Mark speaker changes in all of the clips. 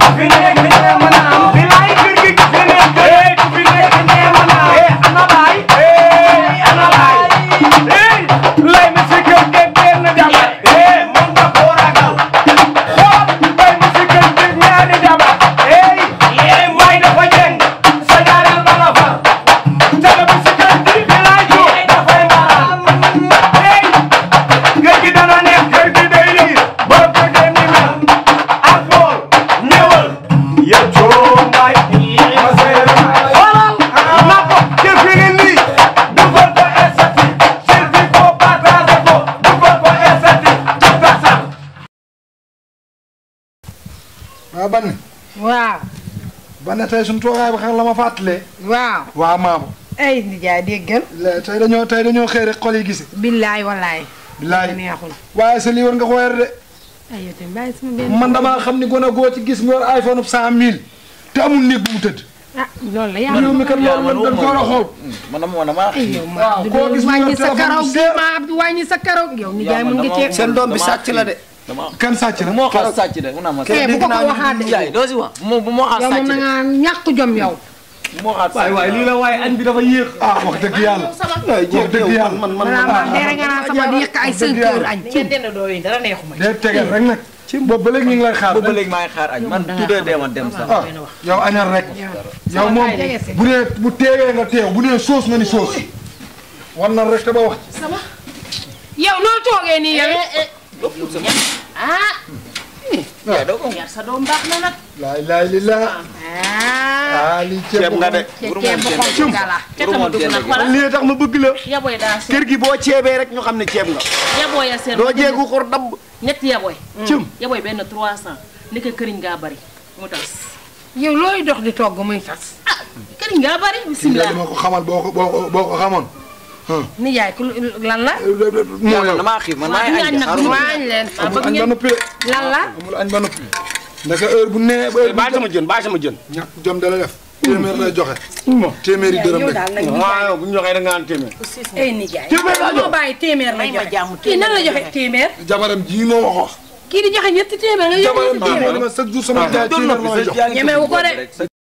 Speaker 1: fi nekk nee ma naam bilaay kër gi ku fi nekk eh ku fi nekk nee ma naam eh ana baay eh ana baay eh lay mi si kër gi benn jabar eh moom nga koo ragal xool lay mi si kër gi ñaari jabar eh eh may dafa jeng sa ñaareel ba la far tele bi si kër gi bilaay ju dafay mbaram eh kër gi dana neex kër gi day riir borom kër gi ni mel ak bool ñëwal ya coombaay ma seere xoolal na ko jëfi ngi nii dugal ko esati jëfi ko partage ko dugal ko esati tasa
Speaker 2: waaw ban
Speaker 3: waaw
Speaker 2: ban tey suñu toogaay ba xam la ma fàttalee
Speaker 3: waaw
Speaker 2: waaw maama
Speaker 3: ay nijaay déggal
Speaker 2: le- tey dañoo tey dañoo xëy rek xol yi gise
Speaker 3: billaay wallaay
Speaker 2: bilaay
Speaker 3: neexul
Speaker 2: waaye sa lii war nga ko weer de
Speaker 3: ay yow tamit bàyyi sama benn
Speaker 2: man damaa xam ni gone goo ci gis mu yor iPhone cent mille te amul néeg bu mu tëdd
Speaker 3: ah loolu la yàlla
Speaker 2: réew mi kat loolu lan dañ ko war a xool
Speaker 4: man dama dama
Speaker 3: ay yow ma
Speaker 2: waaw koo gis mu yor
Speaker 3: wàññi sa
Speaker 2: téléphone
Speaker 3: karaw
Speaker 2: bu
Speaker 3: gi
Speaker 2: seer.
Speaker 3: ma Abdou wàññi sa karaw yow nijaay mu ngi ceeb
Speaker 4: seen doom bi sàcc la de
Speaker 5: dama
Speaker 2: kan sàcc na
Speaker 4: moo xaas sàcc de mu naa ma
Speaker 3: eh bu ko ko waxaat de
Speaker 4: yaay doo si wax moo moo xaas
Speaker 3: yow
Speaker 4: sàcc
Speaker 3: moom na
Speaker 4: de
Speaker 3: nga ñàkk jom yow
Speaker 4: moo xaas
Speaker 5: waay waay lii la waaye añ bi dafa yéex
Speaker 2: ah wax dëgg yàlla wax dëgg yàlla
Speaker 4: man man
Speaker 3: maanaam man dere nga naan sama di yëkk ay cinq heures añ
Speaker 6: ngeen dend doo yi dara neexuma
Speaker 2: day tegal rek nag ci boobu ba léegi ñu ngi lay xaar
Speaker 4: boobu ba léegi maa ngi xaar añ man tuddee dee ma dem sax
Speaker 2: ah yow añal rek yow moom bu dee bu teewee nga teew bu dee soos nga ni soos war na rek te ba wax ci
Speaker 3: yow noo toogee nii yow
Speaker 6: ah
Speaker 4: yaay doo ko
Speaker 6: yar sa doom baax na nag
Speaker 2: laa ilaaha illallaah
Speaker 3: ah
Speaker 2: ah lii ceeb
Speaker 4: ceeb nga de
Speaker 3: ceeb bu xonk gala
Speaker 6: te tama dugg nag wala
Speaker 5: lii tax ma bëgg la
Speaker 6: yaboy daa seet
Speaker 5: kër gi boo ceebee rek ñu xam ne ceeb nga
Speaker 6: yaboy ya seet
Speaker 5: doo jeegu xor dabb
Speaker 6: ñetti yaboy
Speaker 5: cim
Speaker 6: yaboy benn 300 ni ko këriñ ngaa bari mu tas
Speaker 3: yow looy dox di togg muy tas
Speaker 6: ah këriñ ngaa bari
Speaker 2: lii
Speaker 6: bisimilah
Speaker 2: ma ko xamal boo ko boo ko boo ko xamoon
Speaker 3: nijaay ku lan la
Speaker 2: moo
Speaker 4: man
Speaker 2: yow
Speaker 4: damaa xiif man maa ngi
Speaker 6: waaw
Speaker 4: añ
Speaker 6: ñu
Speaker 4: de
Speaker 6: añ nag
Speaker 4: xaaruma
Speaker 3: waañ leen
Speaker 2: amul añ ba noppi de
Speaker 3: lan la
Speaker 2: amul añ ba noppi ndaka heure bu nee ba heure bu
Speaker 5: bàyyi sama jën bàyyi sama jën
Speaker 2: ñàkk jom dala def téeméer lay joxe téeméeri dërëm
Speaker 3: yow
Speaker 2: rek
Speaker 3: daal nag
Speaker 5: waaw yow bu ñu joxee da nga naan téeméer
Speaker 3: ay nijaay
Speaker 5: Téeméer laa jox.
Speaker 3: moo bàyyi téeméer la
Speaker 6: May ma
Speaker 3: joxe
Speaker 6: jàmm
Speaker 3: kii nan la
Speaker 6: téeméer
Speaker 3: joxe téeméer
Speaker 2: jabaram ji moo ma ko wax
Speaker 3: kii di joxe ñetti téeméer nga joxe
Speaker 2: jabaram
Speaker 3: ñetti
Speaker 2: ji moo
Speaker 3: téeméer
Speaker 2: dama chaque jour sama jaay
Speaker 4: doon
Speaker 2: téeméer la may jox
Speaker 3: ñemewu ko de.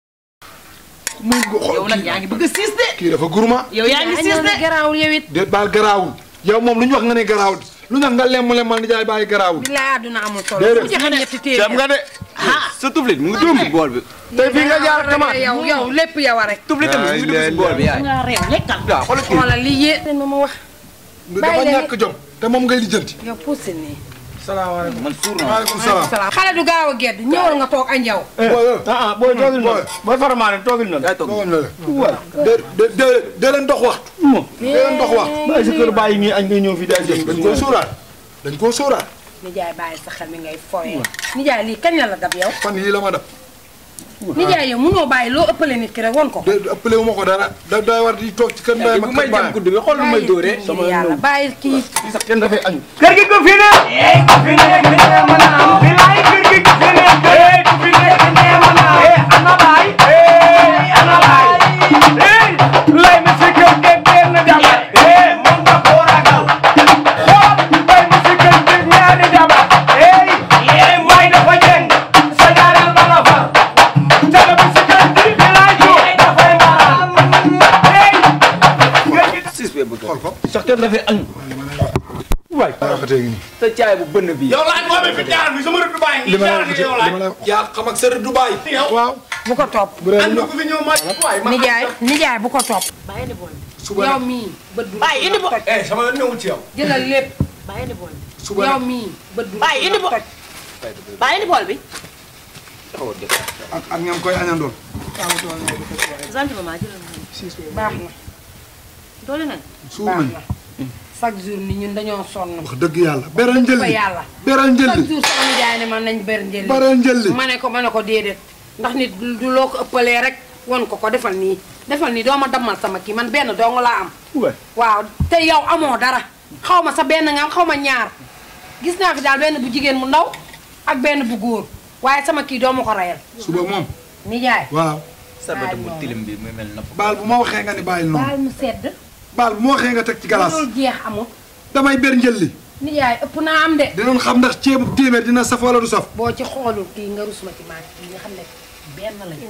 Speaker 2: muy ko xool
Speaker 6: yow nag yaa ngi bëgg a siis de
Speaker 2: kii dafa gourmand
Speaker 6: yow yaa ngi siis de
Speaker 3: garaawul yow it
Speaker 2: déet baal garaawul yow moom lu ñu wax nga ne garaawul lu tax nga lemm lemmal ni jaay bàyyi garaawul
Speaker 3: bilaay àdduna amul solo
Speaker 2: Déedéet.
Speaker 3: ku joxe ñetti
Speaker 5: ceeb
Speaker 3: téeméer
Speaker 5: nga de sa tuflit mu ngi dugg si bool bi tey fii nga jaar tamaate
Speaker 3: yow yow lépp yow a rek
Speaker 5: tuflit tamit mu ngi dugg si bool bi yaay
Speaker 6: nga réew lekkal
Speaker 5: waaw xoolal kii
Speaker 3: xoolal li yé ma ma wax
Speaker 2: dafa
Speaker 3: Bàyyi leen
Speaker 2: ñàkk jom te moom ngay lijjanti
Speaker 3: yow pousse nii
Speaker 2: salaamaaleykum
Speaker 4: man suur na
Speaker 2: waaleykum salaam
Speaker 3: salaam xale du gaaw a gedd ñëwal nga toog añ yow
Speaker 2: booy
Speaker 5: ah ah booy toogil noonu booy faramaane toogil noonu
Speaker 4: yaay toog
Speaker 2: booy la de de de de leen dox waxtu
Speaker 5: mo
Speaker 2: de leen dox waxtu
Speaker 5: bàyyi sa kër bàyyi nii añ nga ñëw fii daal jëm
Speaker 2: dañ koo sóoraal dañ koo sóoraal
Speaker 3: nijaay bàyyi sa xel mi ngay foyee nijaay lii kañ la la dab yow
Speaker 2: fan yii la ma def
Speaker 3: nijaay yow mënoo bàyyi loo ëppale nit ki rek won ko
Speaker 2: de ëppale wu ma ko dara da day war di toog ci kër ndeyam
Speaker 4: bu
Speaker 2: ak
Speaker 4: may
Speaker 2: kër
Speaker 4: jëm
Speaker 2: baayam
Speaker 4: gudd bi xool lu may dóoree
Speaker 3: sama yàlla bàyyi kii
Speaker 5: fii sax kenn dafay añ
Speaker 1: kër gi ku fi ne eh ku fi nekk nee ma naam bilaay kër gi ku fi nekk eh ku fi nekk nee ma naam eh ana baay eh ana baay eh lay mi si kër gi benn jabar eh moom nga koo ragal xool lay mi si kër gi ñaari jabar eh eh may dafa jeng sa ñaareel ba la far tele bi si kër gi bilaay ju dafay mbaram eh kër gi
Speaker 4: sis bee bëgg
Speaker 2: xool ko
Speaker 5: sax kenn dafay añ waay
Speaker 2: rafetee ngi nii
Speaker 4: te caay bu bënn bi
Speaker 5: yow laaj moo fi jaar bi sama rëdd bàyyi
Speaker 2: li ma lay wax li ma lay wax yaa xam ak sa Dubaay waaw
Speaker 3: bu ko topp
Speaker 2: bu dee lu
Speaker 5: ko fi ñëw ma waay ma
Speaker 3: nijaay nijaay bu ko topp
Speaker 6: bàyyi ni bool
Speaker 2: suba
Speaker 3: yow
Speaker 2: nag
Speaker 3: mii bët du
Speaker 6: bàyyi indi bool
Speaker 5: eh sama yoon newul ci yow
Speaker 3: jëlal lépp
Speaker 6: bàyyi ni bool
Speaker 2: suba
Speaker 3: yow
Speaker 2: nag
Speaker 3: mii bët du
Speaker 6: bàyyi indi bool bàyyi ni bool bi
Speaker 2: ak ak ñam koy añandoon
Speaker 6: sant maman jëlal ma
Speaker 3: baax na
Speaker 6: doole nañ
Speaker 2: suur
Speaker 3: baax
Speaker 2: nañ
Speaker 3: na chaque jour ni ñun dañoo sonn
Speaker 2: wax dëgg yàlla beral njëlli
Speaker 3: fa yàlla
Speaker 2: beral
Speaker 3: chaque
Speaker 2: njëlli
Speaker 3: jour sama nijaay ne man nañ ber njëli
Speaker 2: beral njëlli
Speaker 3: ma ne ko ma ne ko déedéet ndax nit du loo ko ëppalee rek won ko ko defal nii defal nii doo ma dammal sama kii man benn dong laa am
Speaker 5: waay
Speaker 3: waaw te yow amoo dara xaw ma sa benn nga am xaw ma ñaar gis naa fi daal benn bu jigéen mu ndaw ak benn bu góor waaye sama kii doo ma ko rayal
Speaker 2: suba moom
Speaker 3: nijaay
Speaker 2: waaw
Speaker 4: sarbata bu tilim bi muy mel napp
Speaker 2: baal bu ma waxee nga ni bàyyil noonu
Speaker 3: baal mu sedd
Speaker 2: baal bu ma waxee nga teg ci galas
Speaker 3: loolu jeex amul
Speaker 2: damay ber njëlli
Speaker 3: nijaay ëpp naa am de
Speaker 2: dinañ xam ndax ceebu téeméer dina saf wala du saf
Speaker 3: boo ci xoolul kii nga rus ma ci maag kii nga xam ne benn lañu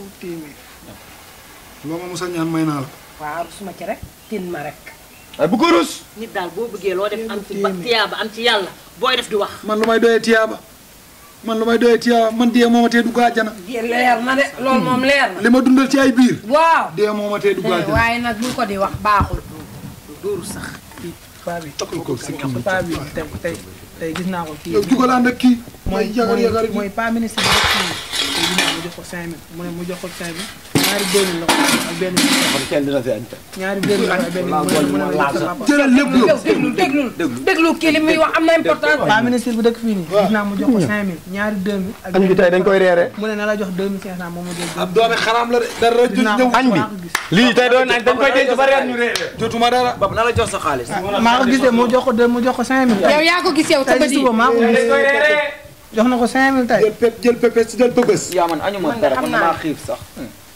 Speaker 2: loo ma musa ñaan may naa la
Speaker 3: waaw rus ma ci rek tin ma rek
Speaker 5: waaye bu ko rus
Speaker 6: nit daal boo bëggee loo def am ci ba tiyaaba am ci yàlla booy def di wax
Speaker 2: man lu may doyee tiyaaba man lu may doyee tiyaaba man dee moo ma tee dugg àjjana
Speaker 3: leer na de loolu moom leer na
Speaker 2: li ma dundal ci ay biir
Speaker 3: waaw
Speaker 2: dee moo ma tee dugg àjjana
Speaker 3: waaye nag bu ko di wax baaxul
Speaker 6: dóoru sax
Speaker 7: paa bi
Speaker 2: takkal ko si kii
Speaker 7: paa bi tey tey tey gis naa ko kii
Speaker 2: yow jugal ànd ak kii
Speaker 7: mooy
Speaker 2: mooy yagar yagar
Speaker 7: mooy mooy pas ministre bi rek kii tey gis naa mu jox ko 5000 mu ne mu jox ko 5000 ñaari deux mille la ko ak benn
Speaker 5: kenn dina fi añ
Speaker 7: ñaari deux mille ak benn mu ne mu ne ma jox ko papa
Speaker 2: jëlal lépp yow
Speaker 3: yow déglul déglul déglu kii li muy wax am na importance
Speaker 7: pas ministre bi dëkk fii nii gis naa mu jox ko 5000 ñaari deux mille ak
Speaker 5: añ bi tey dañ koy reere
Speaker 7: mu ne na la jox 2500 moom mu jël
Speaker 2: ab doomi xaraam la de dara
Speaker 7: gis naa
Speaker 2: ñëw
Speaker 7: ko
Speaker 5: añ bi
Speaker 7: maa ko gis
Speaker 5: lii tey doon añ dañ koy denc ba reer ñu reere
Speaker 2: jotuma dara
Speaker 4: Bab na la jox sa xaalis.
Speaker 7: maa ko gis de mu jox ko deux mu jox ko 5000
Speaker 3: yow yaa ko gis yow sa
Speaker 7: tey
Speaker 3: bët
Speaker 7: si
Speaker 3: yi
Speaker 7: suba maa ko gis jox na ko 5000 tey
Speaker 2: jël pep jël pepes jël pëbës
Speaker 4: yaa man añu ma
Speaker 3: Man de
Speaker 4: dara
Speaker 3: xam
Speaker 4: man
Speaker 3: naa.
Speaker 4: damaa xiif sax.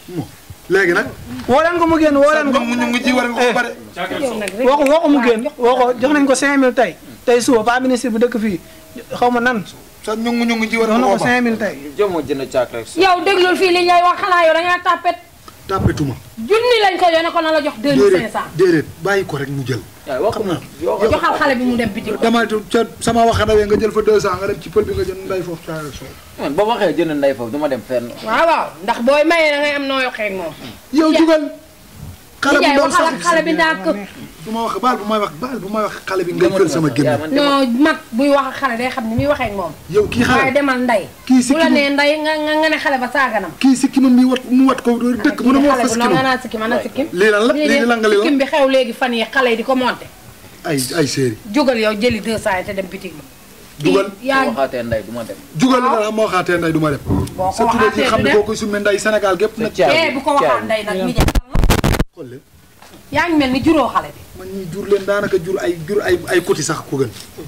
Speaker 2: léegi nag
Speaker 7: woo leen ko mu génn woo leen ko
Speaker 2: ñu ngi ji war nga ko bare
Speaker 3: yow nag rek
Speaker 7: woo ko woo ko mu génn woo ko jox nañ ko 5000 tey tey suba pas ministre bi dëkk fii xaw ma nan
Speaker 2: sa ñu ngi ñu ngi ji war
Speaker 7: jox na
Speaker 2: nga
Speaker 7: ko
Speaker 2: ko ba
Speaker 7: 5000 tey
Speaker 4: Jëmoo jënd caak rek.
Speaker 3: yow déglul fii li ñay wax xanaa yow da ngaa tàppet
Speaker 2: tàppetuma
Speaker 3: junni lañ ko yónnee ko na la jox deux mille cinq
Speaker 2: déedéet
Speaker 3: cent
Speaker 2: déedéet bàyyi ko rek mu jël
Speaker 4: waaye wax na yoo
Speaker 3: joxal xale bi mu dem bitig
Speaker 2: dama ca sama waxanawee nga jël fa 200 nga dem ci pël bi nga jël nday foofu caay ak soow
Speaker 4: man boo waxee jënd nday foofu du ma dem fenn.
Speaker 3: waaw waaw ndax booy mayee da ngay am noo yokkee ak moom
Speaker 2: yow jugal xale bu
Speaker 3: nijaay
Speaker 2: ndaw
Speaker 3: waxal
Speaker 2: sax
Speaker 3: ak xale bi ndànk
Speaker 2: bu ma wax baal bu may wax baal bu may wax xale bi ngay fël sama
Speaker 4: yaa
Speaker 2: gémmiñ
Speaker 4: man demal.
Speaker 3: non mag buy wax ak xale day xam ni muy waxee ak moom
Speaker 2: yow kii
Speaker 3: waaye
Speaker 2: xale
Speaker 3: demal nday
Speaker 2: kii si
Speaker 3: bu la
Speaker 2: ki
Speaker 3: nee nday nga nga nga ne xale ba saaganam
Speaker 2: kii si ki man mi wat mu wat ko dëkk mu ne ma wax fa
Speaker 3: xale
Speaker 2: si
Speaker 3: bu nga
Speaker 2: ki
Speaker 3: naan sikkim ana sikkim
Speaker 2: lii lan la lii lan nga lii
Speaker 3: sikkim
Speaker 2: lan
Speaker 3: bi xew léegi fan yi xale yi di ko monté
Speaker 2: ay ay séeri
Speaker 3: jógal yow jëli deux cent yi te dem bitig ba
Speaker 2: jugal
Speaker 3: kii yaa
Speaker 4: boo waxaatee nday du ma dem.
Speaker 2: jugal la moo xaatee nday du ma dem
Speaker 3: boo
Speaker 2: sa
Speaker 3: ko
Speaker 2: tuddee ji
Speaker 3: waxaatee
Speaker 2: xam
Speaker 3: du
Speaker 2: ne
Speaker 3: dem
Speaker 2: boo koy summee nday Sénégal gépp nag
Speaker 4: caabi
Speaker 3: eh bu ko waxaan
Speaker 4: caabi.
Speaker 3: nday nag mi jàll
Speaker 2: xool leen
Speaker 3: yaa ngi mel ni juróo xale bi
Speaker 2: man ñi jur leen daanaka jur ay jur ay ay kuti sax ko gën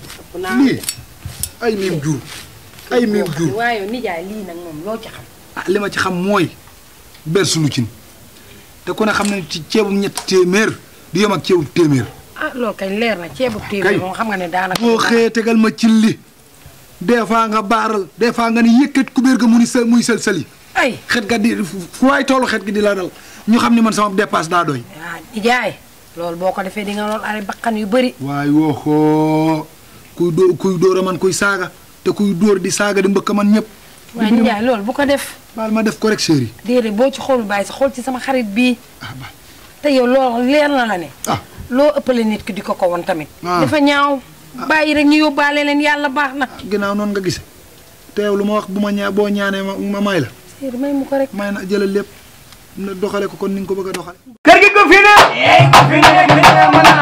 Speaker 2: lii ay miim jur ay miim jur
Speaker 3: waaye yow nijaay lii nag moom loo ci xam
Speaker 2: ah li ma ci xam mooy ber sulu cin te ku ne xam ne ci ceebu ñetti téeméer di yem ak ceebu téeméer
Speaker 3: ah loolu kañ leer na ceebu téeméer moom xam nga ne daanaka
Speaker 2: boo xëyee tegal ma cin li des fois nga baaral des fois nga ni yëkkat kubéer ga mu ni sel muy sel seli
Speaker 3: ay
Speaker 2: xet ga di fu waay tollu xet gi di la dal ñu xam ne man sama dépasse daa doy
Speaker 3: ah nijaay loolu boo ko defee di nga lool ay bakkan yu bëri
Speaker 2: waaye wooxoo kuy dóor kuy dóor a man kuy saaga te kuy dóor di saaga di mbëkk man ñëpp
Speaker 3: waaye nijaay loolu bu ko def
Speaker 2: baal ma def ko rek chéri
Speaker 3: déedéet boo ci xool bàyyi sa xool ci sama xarit bii
Speaker 2: ah ba
Speaker 3: te yow loolu leer na la ne
Speaker 2: ah
Speaker 3: loo ëppale nit ki di ko ko won tamit
Speaker 2: Ah.
Speaker 3: dafa ñaaw bàyyi rek ñu yóbbaale leen yàlla baax na
Speaker 2: ginnaaw noonu nga gise te yow lu ma wax bu ma ñaa boo ñaanee ma ma may la
Speaker 3: séeri may mu ko rek
Speaker 2: may na jëlal lépp na doxale ko kon ni nga ko bëgg a doxale
Speaker 1: kër gi ko fi ne. ko fi ne mën